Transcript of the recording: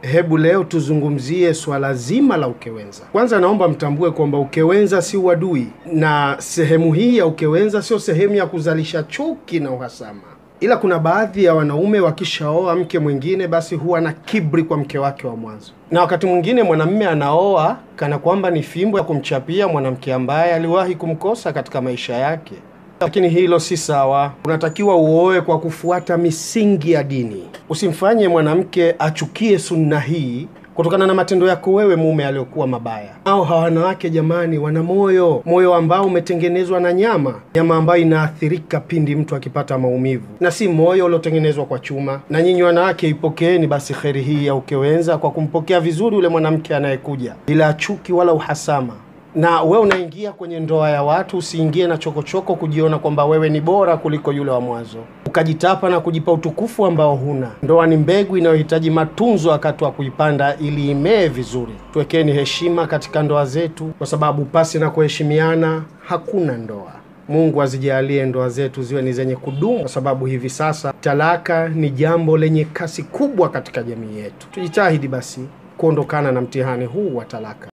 Hebu leo tuzungumzie swala zima la ukewenza. Kwanza naomba mtambue kwamba ukewenza si uadui, na sehemu hii ya ukewenza sio sehemu ya kuzalisha chuki na uhasama, ila kuna baadhi ya wanaume wakishaoa mke mwingine, basi huwa na kibri kwa mke wake wa mwanzo, na wakati mwingine mwanamume anaoa kana kwamba ni fimbo ya kumchapia mwanamke ambaye aliwahi kumkosa katika maisha yake lakini hilo si sawa. Unatakiwa uoe kwa kufuata misingi ya dini. Usimfanye mwanamke achukie sunna hii kutokana na matendo yako wewe mume aliyokuwa mabaya. Au hawa wanawake jamani, wana moyo, moyo ambao umetengenezwa na nyama, nyama ambayo inaathirika pindi mtu akipata maumivu, na si moyo uliotengenezwa kwa chuma. Na nyinyi wanawake, ipokeeni basi kheri hii ya ukewenza kwa kumpokea vizuri yule mwanamke anayekuja bila chuki wala uhasama na we unaingia kwenye ndoa ya watu, usiingie na chokochoko kujiona kwamba wewe ni bora kuliko yule wa mwanzo, ukajitapa na kujipa utukufu ambao huna. Ndoa ni mbegu inayohitaji matunzo wakati wa kuipanda ili imee vizuri. Tuwekeni heshima katika ndoa zetu, kwa sababu pasi na kuheshimiana hakuna ndoa. Mungu azijalie ndoa zetu ziwe ni zenye kudumu, kwa sababu hivi sasa talaka ni jambo lenye kasi kubwa katika jamii yetu. Tujitahidi basi kuondokana na mtihani huu wa talaka.